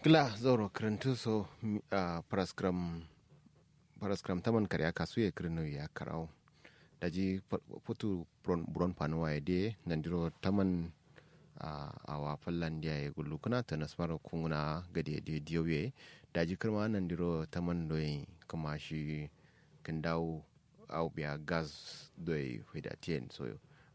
Gla zoro karantu so a paraskram paraskram taman karya kasu ya kirino ya karau daji putu buron panuwa ya de nandiro taman a wa fallan dia ya gullu kuna ta nasmar kunguna gade de diyoye daji kirma nandiro taman doyi kuma shi kan dawo au biya gas doyi hudatien so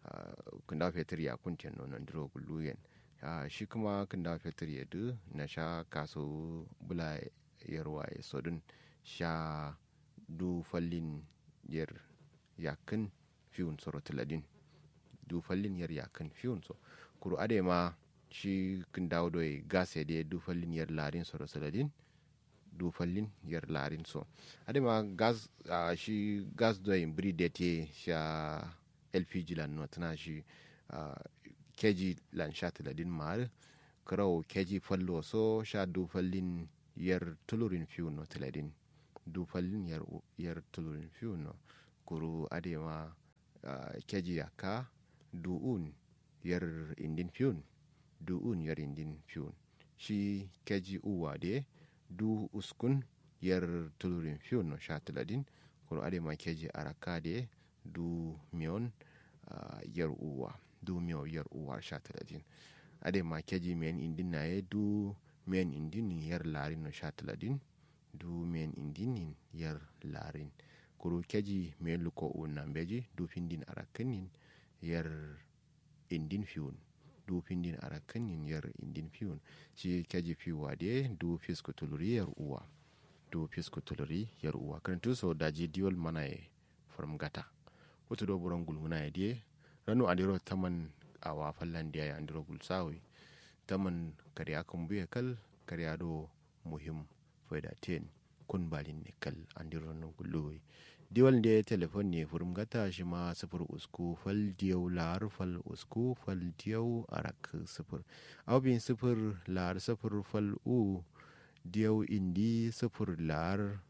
kan dawo fetur ya kuntien no nandiro gullu yen Uh, shi kuma kan da fetur ya du na sha kaso bula yarwa ya sodun sha du fallin yar yakin fiyun soro tiladin du fallin yar yakin fiyun so kuru ade ma shi kan dawo doy gas ya de du fallin yar larin soro tiladin du fallin yar larin so ade ma gas uh, shi gas doy bri de te sha lpg lan no tana shi uh, keji lan sha tiladin maar kraw keji fallo so sha du fallin yer tulurin fiu no tiladin du fallin yer yer tulurin fiu no kuru adema uh, keji yaka du un yer indin fiun du un yer indin fiun shi keji uwa de du uskun yer tulurin fiu no sha tiladin kuru adema keji araka de du mion uh, yer uwa du miyo yar uwa sha talatin ade ma keji men indin na ye du men indin yar larin no sha talatin du men indin yar larin kuru keji men luko unan beji du findin arakanin yar indin fiun du findin arakanin yar indin fiun shi keji fiwa de du fisko tuluri yar uwa du fisko tuluri yar uwa kan so daji diol mana ye from gata wato do buran gulmuna ya de ranu adiro taman awa fallan dia ya andiro gulsawi taman kariya kan buya kal kariya do muhim faida ten kun balin ne kal andiro no gulluwi diwal de telefon ne furum gata shi ma sifir usku fal diyau lar fal usku fal diyau arak sifir abin sifir lar sifir fal u diyau indi sifir lar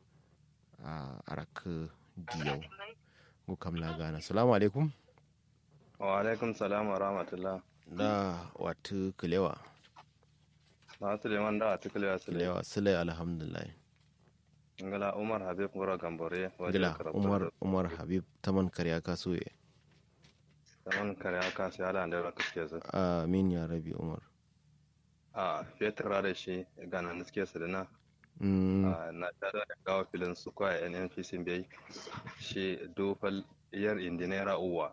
arak diyau ko kamla gana salamu alaikum wa alaikum salam wa rahmatullah da watu kulewa na suleiman da watu kulewa sule kulewa sule alhamdulillah ngala umar habib ngora gambore gila umar umar habib taman karya kasuye taman karya kasu ya da da kaske su amin ya rabi umar a fetur da shi gana niske su dina na tada da gawa filin su kwa nnpc bai shi dofal yar indinera uwa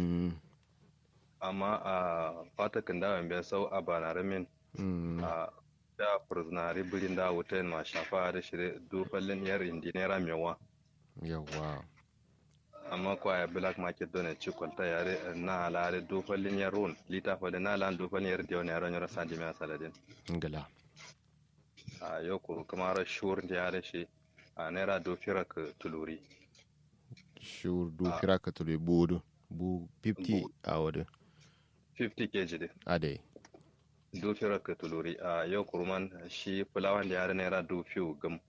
amma a fata kan dawan bai sau a banaramin a da furzinari birin da wutan ma shafa da shirye dofallin yar indinera mewa yawa amma kwa ya black market don ci kwalta yare na alare dofallin yar run lita fada na lan dofallin yar diyo ne yaron yara sandi mai saladin ngala a yau kuru kuma ra shur da yare shi a naira dofira ka tuluri shur dofira ka tuluri bodo bu 50 a wadda 50 kg de ade do fira ka tuluri a yau kurman shi fulawan da yare naira do fiu gam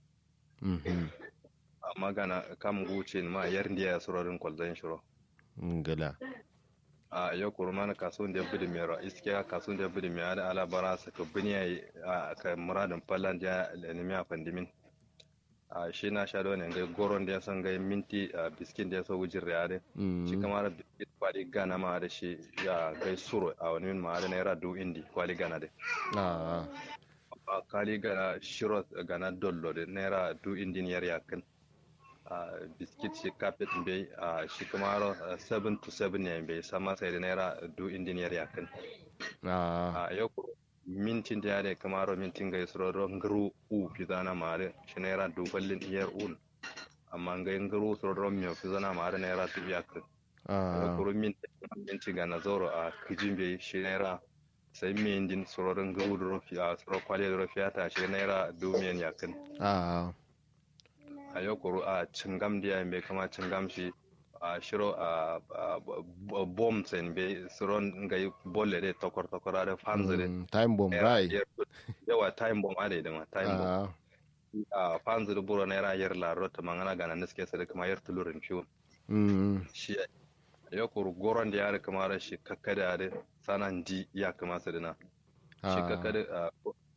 amma gana kam guce ma yar ndiya ya surorin kwalzan shiro ngala a yau kurman kasuwan da bidi mero iske kasuwan da bidi mero da alabara sa ka biniya a ka muradin fallan da nemi a fandimin a shi na sha ne ga goron da ya san ga minti a biskin da ya so wujin riyade shi kamar biskit kwali gana ma da shi ya gai suro a wani min ma da naira du indi kwali gana da a kwali gana shiro gana dollo da naira du indi niyar yakin a biskit shi kafet bai a shi kamar 7 to 7 ne bai sama sai da naira du indi niyar yakin a yau mintin da yare kamaro mintin ga isro ron ngru u fizana mare shi naira duballin iyar un amma ga ngru so ron mi fizana mare naira tu yak a kuro mintin mintin ga na zoro a kijin be shi naira sai min din so ron ngru ron fi a so kwale ron fi ata shi naira dumiyan yakin a a yau kuro a cingam da me kama cingam shi a shiro a bom sen be suron ga bolle de tokor tokor ade fanzire time bomb rai yawa time bomb ade de ma time bomb a fanzire buro na yara yar la rota mangana gana niske sare kuma yar tulurin fiun shi ya kuru goron da yare kuma shi kakkada ade sanan di ya kuma sadina shi kakkada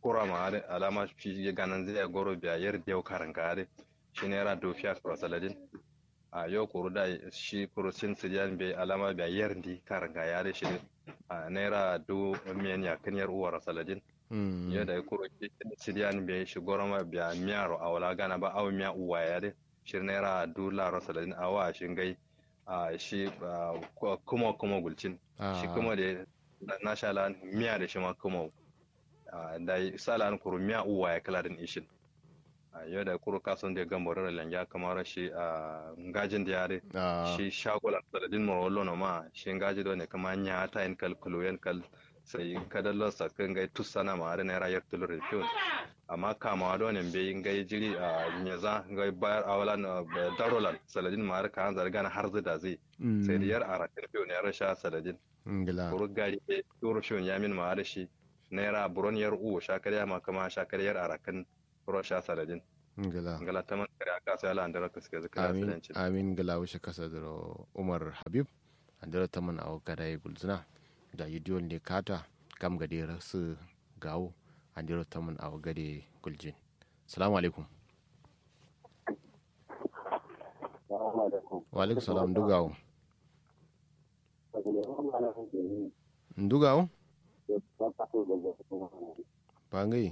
kura ma are alama shi ganan zai goro biya yar dew karanga are shi naira dofiya kura saladin a yau kuru da shi kuru sin sidiyan bai alama biya yar di karanga ya are shi a naira do miyan ya kan yar uwar saladin ya da kuru sidiyan bai shi goro ma biya miyaro a wala gana ba awu miya uwa ya are shi naira do laro saladin awa shi gai a shi kuma kuma gulcin shi kuma da na sha lan miya da shi ma kuma da sala an kuru miya uwa ya kala din ishin yau da kuru kasan da gamba da langa kamar shi a ngajin da yare shi shagolan saladin morolo na ma shi ngaji da ne kama nya ta in kal kuluyen kal sai kada lo sa kan gai tusana ma da naira yar tulur fiyon amma kama da ne be gai jiri a nyaza gai bayar awalan darolan saladin ma har kan zarga har zida zai sai da yar arakin fiyon ya rasha saladin kuru gari turu fiyon ya min ma da shi naira buron yar uwa shakariya ma kama shakariyar arakan buron sha saladin ngala ngala taman kare aka sai ala andara ka suke zaka amin amin ngala wuce kasa da umar habib andara taman aw gada ya gulzuna da yidiyon ne kata kam gade rasu gawo andara taman aw gade guljin salamu alaikum wa alaikum salam dugawo ndugawo bangai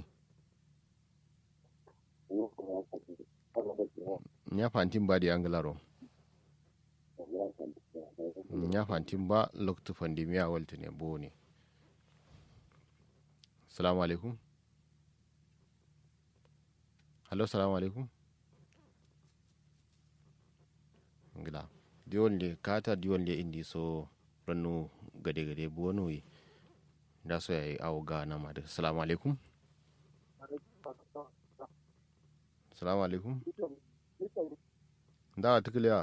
nya fantin ba di anglaro nya fantin ba loktu pandemia walta ne bo ne salamu alaikum hallo salamu alaikum ngila diwon le kata diwon le indi so rannu gade gade bo wani da so yayi awo ga na ma da salamu alaikum salamu alaikum da ta kiliya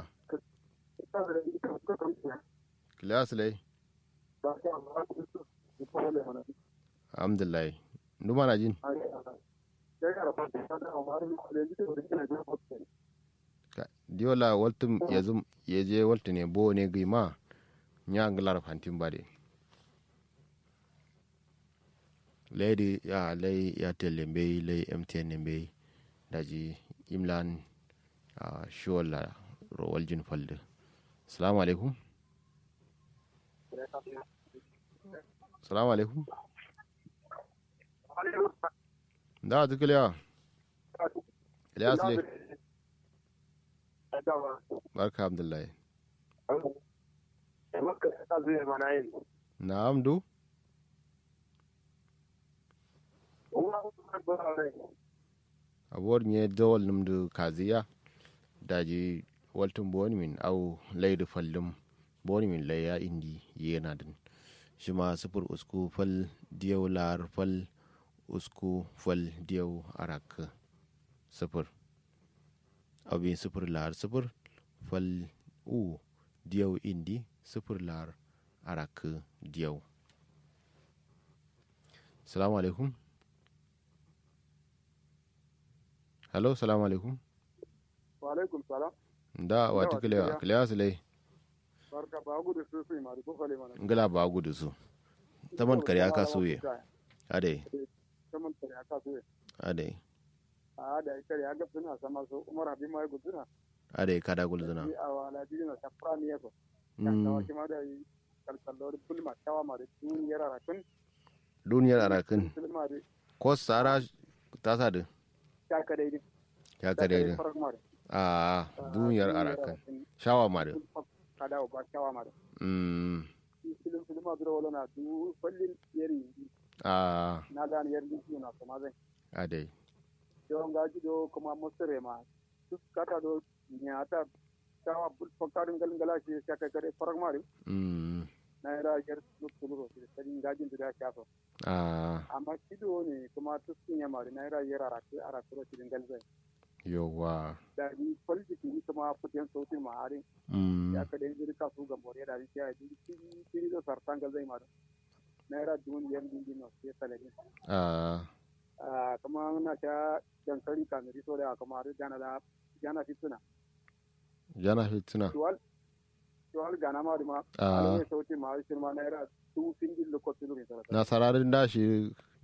kiliya su lai alhamdulillah numa na jin diola waltum yazum yeje waltu ne bo ne gima nya nglar fantin bade leydi ya ley airtel mbey ley mtn mbey daji imlan uh, shola ro waljin falde salamu alaikum salamu alaikum da ta kiliya ilyas le barka abdullahi na'am du abuwar nye dawal numdu kaziya daji waltun boni min au laidu fallum boni min laya indi yana din shi ma sufur usku fal diyau lar fal usku fal diyau arak sufur abin sufur lar sufur fal u diyau indi sufur lar arak diyau salamu alaikum hello salamu alaikum wa alaikum salam da wati kilewa kilewa su lai barka ba gudu su su ma ko kale mana ngala ba gudu su taman kare aka suye ade taman kare aka suye ade a da kare aka suna sama so umar habib mai guduna ade kada gulzuna a wala dina safra ne ko kan tawa kima da kalkallo bulma tawa ma da duniyar arakin duniyar arakin bulma da ko sara ta sa da ya ka daidai ya ka daidai a duniyar arakan shawa ma da kada ba shawa ma da mm film film ma duro wala na du fallin yeri a na dan yeri ni na kuma zai ade don gaji do kuma musire ma duk kata do nyata shawa bul fakarin galin galashi ya kai kare farak mari mm na ira yar duk tulu da sai gajin da ya shafa a amma kido ne kuma tuskin ya mari na ira yar arake arake ro cikin galzai yawa da ni politiki ni kuma futiyan sautin ma'arin mm ya ka da yanzu ka su ga more da ni ya ji kiri kiri da sartan galzai mari na ira dun yan din din no sai salari a ah kuma na ta dankali kamari so da kuma da jana da jana fituna jana fitina tuwal tuwal gana ma ma a ne sautin ma shi ma na ira tu singil lokacin ne sarata na sararin dashi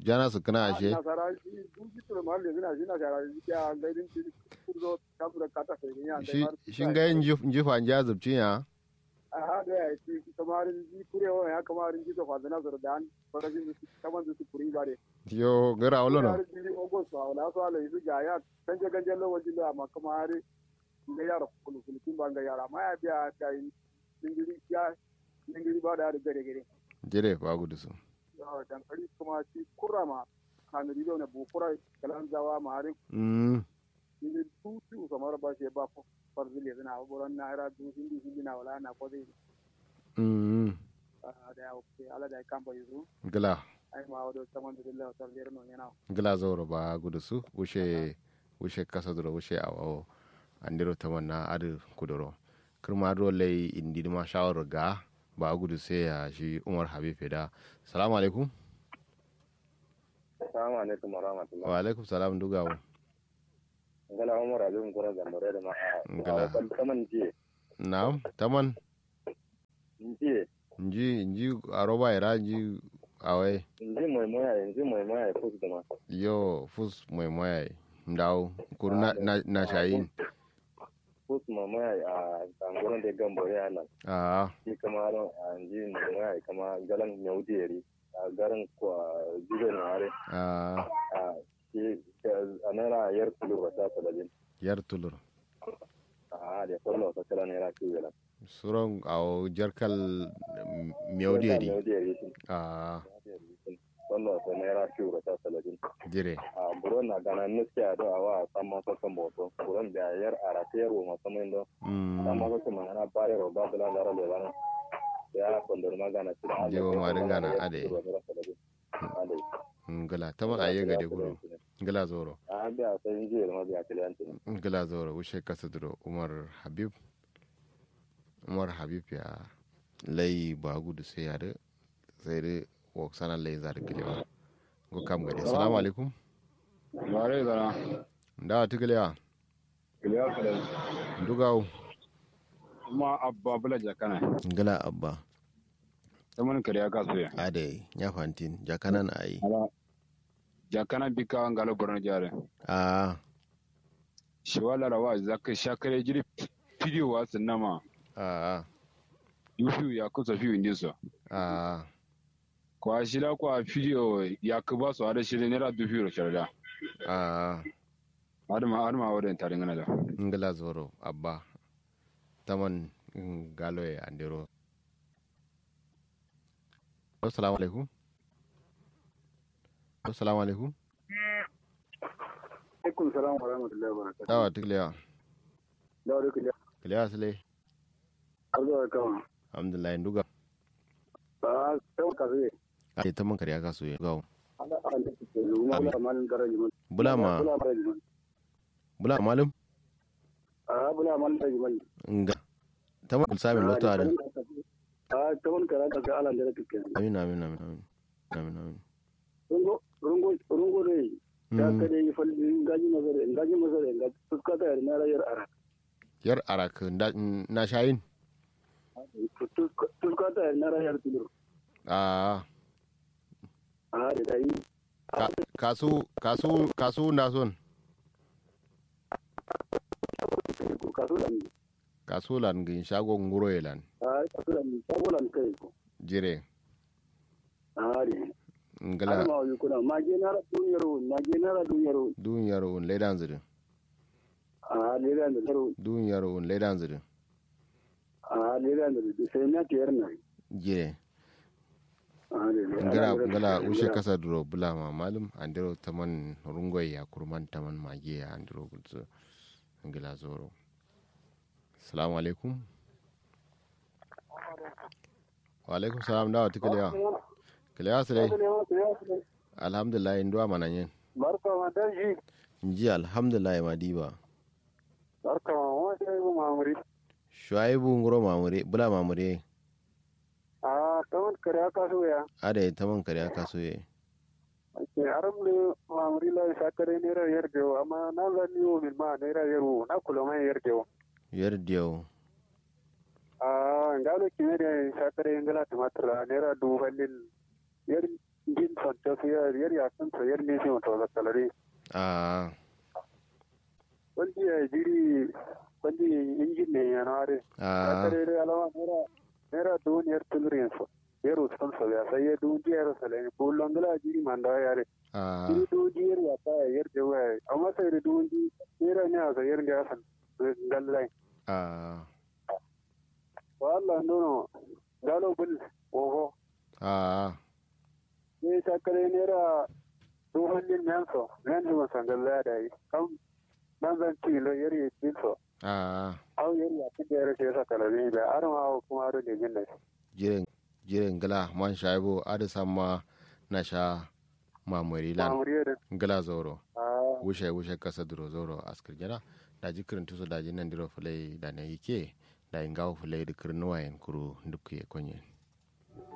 jana su kana ashe nasara shi duki to ma le zina shi na shara shi ya ga din shi kurdo kabura kata sai ya shi shin ga yin jifa ja zubcin ya a ha da ya ci kamar ji kurewa ya kamar ji to fadana zar dan farajin su kaman su kuri bare yo gara wala no ji ogos wa wala so ala su ga ya kanje kanje lo wajin da ma kamar ga yara kulu kulu kin ban ga yara ma ya biya ta yi dingiri ya dingiri ba da gare gare jire ba gudu su dankali kuma shi kurama kanuri da bu kura kalan zawa ma harin mm ni tutu kamar ba shi ba farzil ya zina buran na ira du hindi hindi na wala na ko dai mm da ya ke ala da kan ba yuzu gala ai ma wado saman da Allah ta lera non yana gala zoro ba gudu su wushe wushe kasa duro wushe awo andiro tamanna adu kudoro kirma do lay indi ma shawar ga ba gudu sai ya shi Umar Habib da salamu alaikum Assalamu alaikum wa rahmatullah. wa alaikum salam dugawo Ngala Umar Abin Gura da Mure da ma. Ngala. Kaman jiye. na'am taman Jiye. nji nji aroba ira nji awai Inji mai moya inji mai moya ya fusu da ma. yo fus mai moya ndaw kuru na, na, na shayin Fusu mai moya a tanguran da gambo ya nan. a Shi kama a inji mai moya kama galan nyaudi yari. A garin kwa jibe na are. a A shi a naira yar kulu wata talabin. yar tulur A da kwallo wata tala naira kiwo la. suron awo jarkal mewdiyari Nyaudi yari shi. a Kwallo wata naira kiwo wata talabin. jire a buron na gana nuske a do awa sama ko kan boto buron da yar ara te ro ma sama indo sama mm ko kuma ana bare ro ba bula dara le bana ya kondor magana tira Jewo ma dinga na ade. ade ngala taman aye gade gudu ngala zoro a biya sai inji ma biya kliyanti ngala zoro wushe kasa duro umar habib umar habib ya lay ba gudu sai ya da sai da wok sana lay zar kilewa go kam gade assalamu alaikum Mare zana, ndawa tikilewa kiliya kala, dugawo kuma abba bula jakana, ngala abba ta mun kariya kasu ya. ade nya fantin jakanan ayi Ala, jakana bika ngalo borno jare. a Shi wala rawa zaka shakare jiri video wa sinama, a yufi ya kusa fi indi so. a Kwa shida kwa video ya kuba so ada shiri nera du fi sharda. a Adama adama wadin tare ngana da. ngala zoro abba taman mm, galo e andiro assalamu alaikum assalamu alaikum alaikum salam wa rahmatullahi wa barakatuh dawa tiklewa da wuri kiliya kilewa sile arzo da kama alhamdulillah nduga ba ta ka zai ade taman kariya kasu ye gawo ala ala ke luma bula malin garaji mun bula ma bula garaji mun bula malum a bula malin garaji mun nga taman kulsamin loto ada a ta wani kara ka ga ala da kake amin amin amin amin amin amin rungo rungo rungo dai ta Mm, ka dai falli ngaji mazare ngaji mazare ngaji fuskata yar na rayar ara yar arak nda- na shayin fuskata yar na rayar tulur a a da dai ka- kasu kasu kasu na son ko kaso da ni kasu lan gin shago nguro yelan a kaso da ni sabolan kai ko jire a ne ngala ma yi kuna ma je na ra duniyar ma je na ra duniyar duniyar un ledan zirin a ne da da taro duniyar un ledan zirin a ne da da sai na tiyar na jire a ne ngala ngala ushe kasa duro bula ma malum andiro taman rungoy ya kurman taman mage ya andiro gutsu ngala zoro assalamu alaikum wa alaikum salam dawa tikalewa kalewa sile alhamdulillah nduwa mananyen barka ma dan shi nji alhamdulillah madiba barka ma wa sai mu mamuri shuaibu nguro mamure bula mamure a tawon kare aka so ya ada taman kare aka so ye ke aram le mamuri la sakare ne ra yar dewo amma na la ni o min ma ne ra yar wo na kula ma yar dewo yer diyo a ngalo ki ne sakare ngala tumatura ne ra du hallin yar jin sonta su yar yar ya san so yar ne shi wato da kalare a wani ya jiri wani injin ne ya nare a kare da alawa nera nera duniyar tulrin so yar usan so ya sai ya duniyar so le bullon gala jiri manda yare a jiri duniyar ya ta yar da waya amma sai da dunji nera ne a yar da san gallai a wala nono galo bul oho a ne sakare nera duhallin yanso nan da sangalla da yi kam nan zan ci lo yar ya ci so a au yar ya ci da yar sai sakala ne da arma kuma aro da jin da jiren jiren gala man shaibo ada sama na sha mamuri lan mamuriya gala zoro da wushe wushe kasa duro zoro askir jana da ji kirin tuso da ji nan diro fulai da na yike da ingawo fulai da kirin wayan kuru duk ya konye